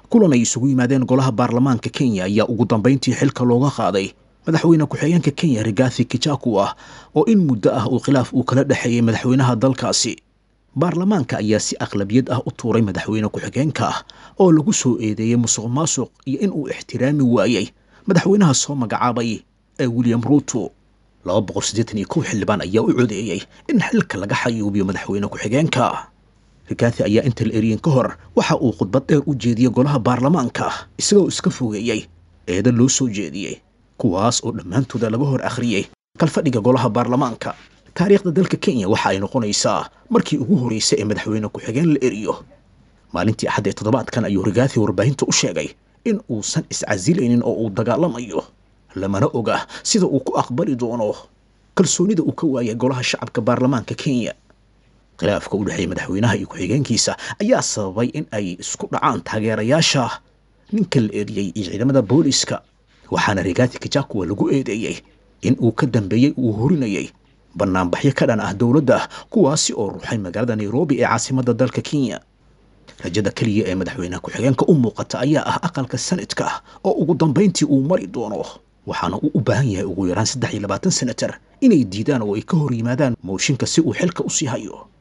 kulan ay isugu yimaadeen golaha baarlamaanka kenya ayaa ugu dambayntii xilka looga qaaday madaxweyne ku-xigeenka kenya rigathi kijaku ah oo in muddo ah uu khilaaf uu kala dhexeeyey madaxweynaha dalkaasi baarlamaanka ayaa si aqlabiyad ah u tuuray madaxweyne ku-xigeenka ah oo lagu soo eedeeyey musuq maasuq iyo in uu ixtiraami waayey madaxweynaha soo magacaabay ee william ruuto laba boqol siddeetan iyo kow xildhibaan ayaa u codeeyey in xilka laga xayuubiyo madaxweyne ku-xigeenka rigathi ayaa inta la eriyin ka hor waxa uu khudbad dheer u jeediyey golaha baarlamaanka isagoo iska fogeeyey eeda loo soo jeediyey kuwaas oo dhammaantooda laga hor akhriyey kalfadhiga golaha baarlamaanka taariikhda dalka kenya waxa ay noqonaysaa markii ugu horreysay ee madaxweyne ku-xigeen la eriyo maalintii axad ee toddobaadkan ayuu rigathi warbaahinta u sheegay in uusan iscasilaynin oo uu dagaalamayo lamana oga sida uu ku aqbali doono kalsoonida uu ka waayay golaha shacabka baarlamaanka kenya khilaafka u dhexeeya madaxweynaha iyo ku-xigeenkiisa ayaa sababay in ay isku dhacaan taageerayaasha ninka la eriyey iyo ciidamada booliska waxaana rigathi kijakuwa lagu eedeeyey in uu ka dambeeyey uu horinayay banaanbaxyo ka dhan ah dowladda kuwaasi oo ruuxay magaalada nairobi ee caasimadda dalka kenya rajada keliya ee madaxweynaha ku-xigeenka u muuqata ayaa ah aqalka sanadka oo ugu dambayntii uu mari doono waxaana uu u baahan yahay ugu yaraan saddex iyo labaatan senatar inay diidaan oo ay ka hor yimaadaan mooshinka si uu xilka u sii hayo